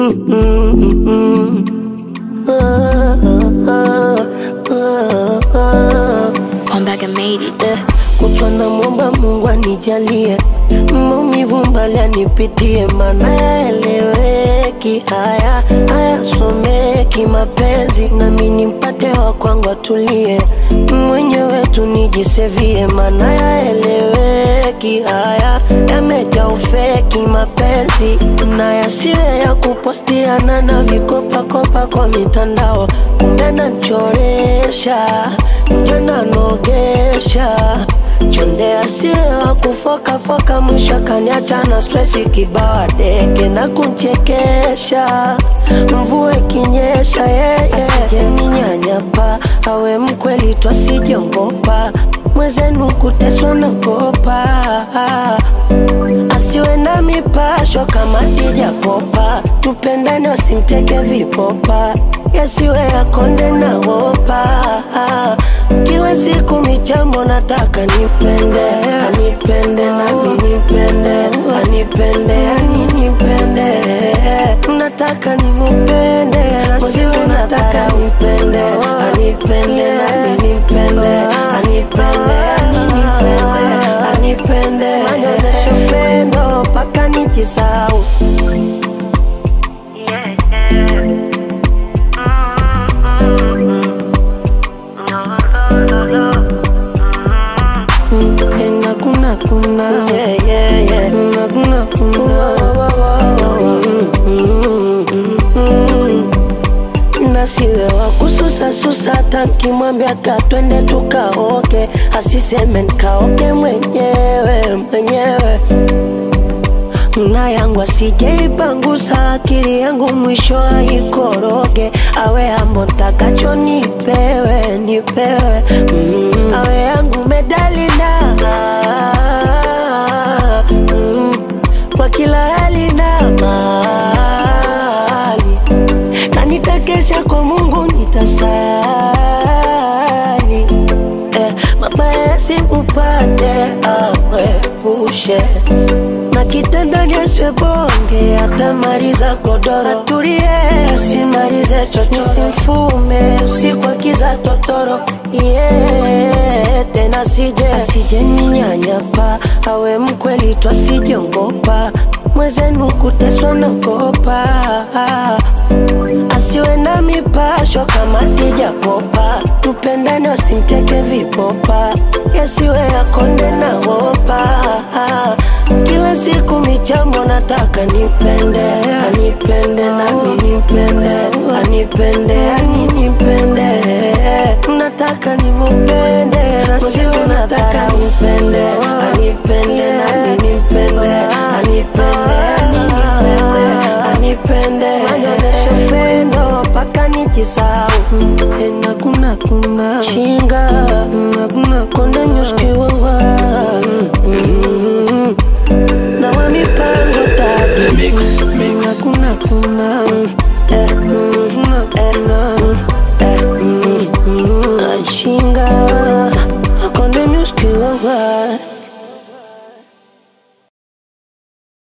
Ombaga made it. Eh, kutwa na mwomba Mungu anijalie maumivu mbali anipitie, mana yaeleweki haya hayasomeki mapenzi, nami nimpate wa kwangu atulie, mwenyewe tu nijisevie, mana yaeleweki haya yamejaa ufeki mapenzi, na yasiwe ya kupostiana na vikopakopa kwa mitandao, kumbe nachoresha nje nanogesha chonde asiwa kufokafoka mwisho kaniacha na stresi kibawa deke na kunchekesha mvua ikinyesha yeye asijeninyanyapa awe mkweli twasijongopa mwezenu kuteswa nagopa asiwe na mipasho kama tijapopa tupendane wasimteke vipopa yasiwe yakonde na wopa kila siku michambo nataka nipende anipende nami nipende anipende ani nipende nataka nimupende nasiwe nataka nipende anipende nami nipende anipende ani nipende anipende anyonyeshe upendo mpaka nijisau Kuna kuna kuna yeah yeah yeah kuna kuna kuna nasiwe wa kususa susa tankimwambia katwende tukaoke asiseme nkaoke mwenyewe mwenyewe na yangu asijeipangusa akili yangu mwisho aikoroge awe ambo ntakacho nipewe nipewe mm. awe yangu medalina mm. kwa kila hali na mali na nitakesha kwa Mungu nitasali eh, mabaya yasimupate awepushe na kitandani asiwe bonge atamaliza godoro atulie asimalize chocho simfume usiku akiza totoro yeah, tena sije asije ninyanyapa awe mkweli twasijongopa mwezenu kuteswa nagopa asiwe na mipasho kama tijapopa tupendane wasimteke vipopa yasiwe yakonde na wopa kila siku michambo nataka nipende anipende nami nipende anipende ani nipende nataka nimupende nasiwe nataka nipende anipende nami nipende anipende ani nipende anipende anyonyeshe upendo mpaka nijisau ena kuna kuna chinga na kuna konde nyuskiwawa na wa mipango tadi Mix, mix. kuna kuna